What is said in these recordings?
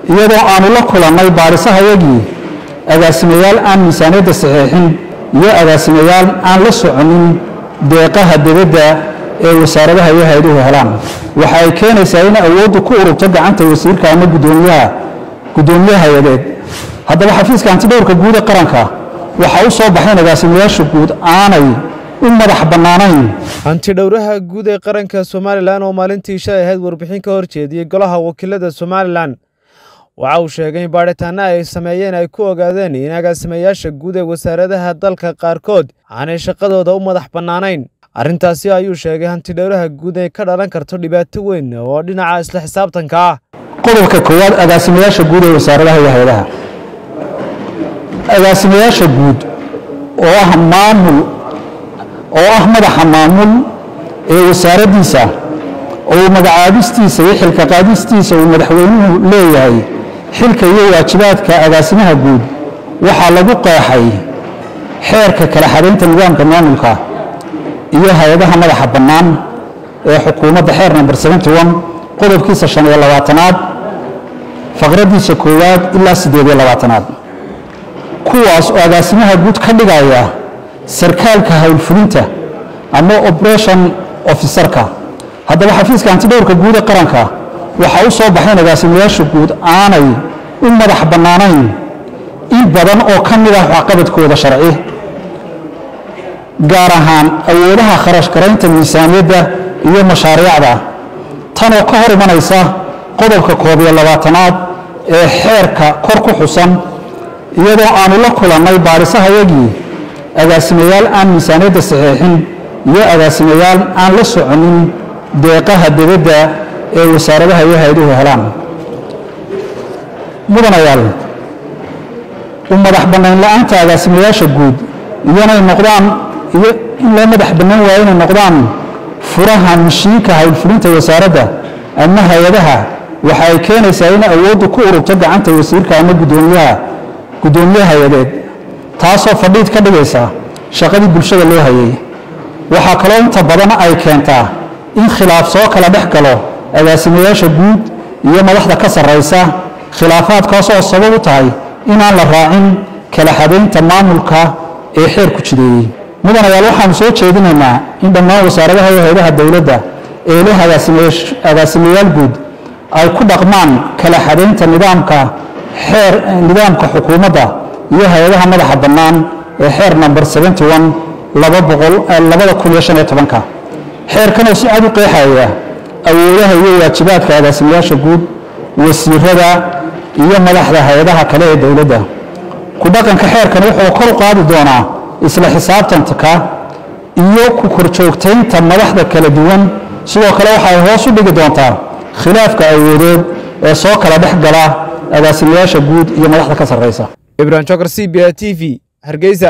iyadoo aanu la kulannay baadhisahayagii agaasimayaal aan miisaaniyadda saxiixin iyo agaasimayaal aan la soconin deeqaha dibadda ee wasaaradaha iyo hay-aduhu helaan waxa ay keenaysaa in awooddu ku ururto gacanta wasiirka ama gudoomiyaha guddoomiye hay-adeed haddaba xafiiska antidhowrka guud ee qaranka waxa u soo baxay in agaasimayaasha guud aanay u madax bannaanayn hantidhowraha guud ee qaranka somalilan oo maalintii shalay ahayd warbixin ka hor jeediyey golaha wakiilada somalilan waxa uu sheegay in baadhitaanno ay sameeyeen ay ku ogaadeen in agaasimayaasha guud ee wasaaradaha dalka qaarkood aanay shaqadooda u madax bannaanayn arrintaasi ayuu sheegay hantidhowraha guud ee ka dhalan karto dhibaato weyn oo dhinaca isla xisaabtanka ah qodobka koowaad agaasimayaasha guud ee wasaaradaha iyo hay-adaha agaasimayaasha guud oo ah maamul oo ah madaxa maamul ee wasaaraddiisa oo uu magacaabistiisa iyo xilka qaadistiisa uu madaxweynuhu leeyahay xilka iyo waajibaadka agaasimaha guud waxaa lagu qeexay xeerka kala xadaynta nidaamka maamulka iyo hay-adaha madaxa bannaan ee xukuumadda xeer namber qodobkiisa shan iyo labaatanaad faqraddiisa koowaad ilaa siddeed iyo labaatanaad kuwaas oo agaasimaha guud ka dhigaya sarkaalka howlfulinta ama operation officerka haddaba xafiiska antidhowrka guud ee qaranka waxaa u soo baxay in agaasimayaasha guud aanay u madax bannaanayn in badan oo ka mid ah waxqabadkooda sharci gaar ahaan awoodaha kharash garaynta miisaaniyadda iyo mashaariicda tanoo ka hor imanaysa qodobka koob iyo labaatanaad ee xeerka kor ku xusan iyadoo aanu la kulannay baadhisahayagii agaasimayaal aan miisaaniyadda saxiixin iyo agaasimayaal aan la soconin deeqaha dibadda ee wasaaradaha iyo hay-aduhu helaan mudanayaal u madax bannayn la'aanta agaasimayaasha guud iyanay noqdaan iyo in loo madax bannaan waayo inay noqdaan furaha mashiinka howlfulinta wasaaradda ama hay-adaha waxa ay keenaysaa in awooddu ku ururto gacanta wasiirka ama gudoomiyaha guddoomiye hay-adeed taasoo fadhiid ka dhigaysa shaqadii bulshada loo hayay waxaa kaloo inta badan ay keentaa in khilaaf soo kala dhex galo agaasimayaasha guud iyo madaxda ka sarraysa khilaafaadkaas oo sabab u tahay inaan la raacin kala xadaynta maamulka ee xeer ku jideeyey mudanayaal waxaanu soo jeedinaynaa in dhammaan wasaaradaha iyo hay-adaha dowladda ee leh agaasimayaal guud ay ku dhaqmaan kala xadaynta nidaamka xeer nidaamka xukuumadda iyo hay-adaha madaxa bannaan ee xeer namber ka xeerkanoo si cad u qeexaya awoodaha iyo waajibaadka agaasimayaasha guud wasiirada iyo madaxda hay-adaha kale ee dowladda ku dhaqanka xeerkan wuxuu kor u qaadi doonaa isla xisaabtanka iyo ku korjoogtaynta madaxda kala duwan sidoo kale waxay hoos u dhigi doontaa khilaafka awoodeed ee soo kala dhex gala agaasimayaasha guud iyo madaxda ka sarraysa ibrahim jokar c b a t v hargeysa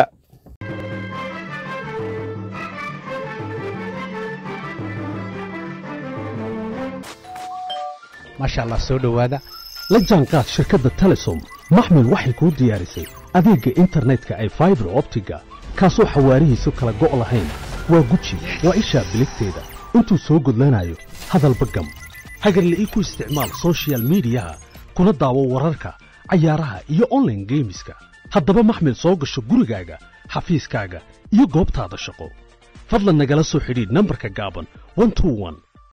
maasha allah soo dhowaada la jaanqaad shirkadda telesom maxmil waxay kuu diyaarisay adeegga internetka ay faibar optiga kaasoo xawaarihiisu kala go' lahayn waa guji waa ishaa biligteeda intuu soo gudlanayo hadalba gam hagarle ii ku isticmaal soshiyal miidiyaha kuna daawo wararka cayaaraha iyo onlaine geemiska haddaba maxmil soo gasho gurigaaga xafiiskaaga iyo goobtaada shaqo fadlan nagala soo xidhiidh nambarka gaaban